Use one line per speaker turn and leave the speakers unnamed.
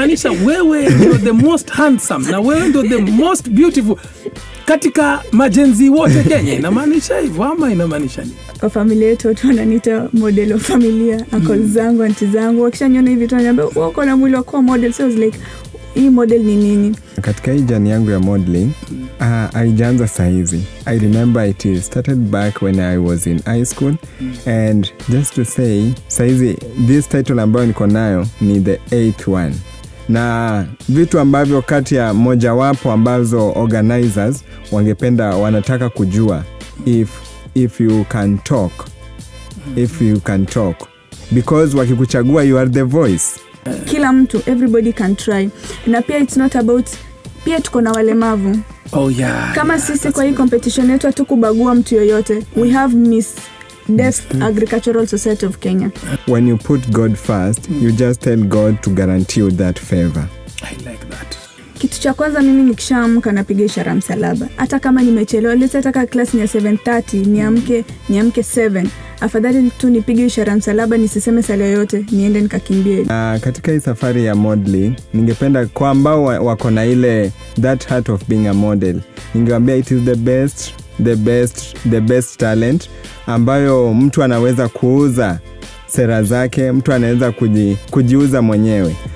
inamaanisha wewe ndio the most handsome na wewe ndio the most beautiful katika majenzi wote Kenya. Inamaanisha hivyo ama inamaanisha nini?
kwa familia yetu watu wananiita model wa familia ako zangu anti zangu wakishaniona hivi tu wananiambia "Wewe uko na mwili wa kuwa model so I was like hii model ni nini
katika hii jani yangu ya modeling uh, aijaanza sahizi i remember it started back when i was in high school and just to say sahizi this title ambayo niko nayo ni the eighth one na vitu ambavyo kati ya mojawapo ambazo organizers wangependa wanataka kujua if, if you can talk if you can talk because wakikuchagua you are the voice
kila mtu everybody can try na pia it's not about pia tuko na walemavu
Oh, yeah,
kama
yeah,
sisi
that's
kwa hii competition yetu hatukubagua mtu yoyote we have miss deaf agricultural society of kenya
when you put God first, you just tell God to guarantee you that favor.
I like that.
kitu cha kwanza mimi nikishaamka napiga ishara msalaba hata kama nimechelewa let's say hata klasi ni ya 730 niamke niamke 7 afadhali tu nipige ishara msalaba nisiseme sala yoyote niende nikakimbie
Na katika hii safari ya modeling, ningependa kwa ambao wa- wako na ile that heart of being a model, ningewambia it is the best, the best, the best talent ambayo mtu anaweza kuuza sera zake, mtu anaweza kuji, kujiuza mwenyewe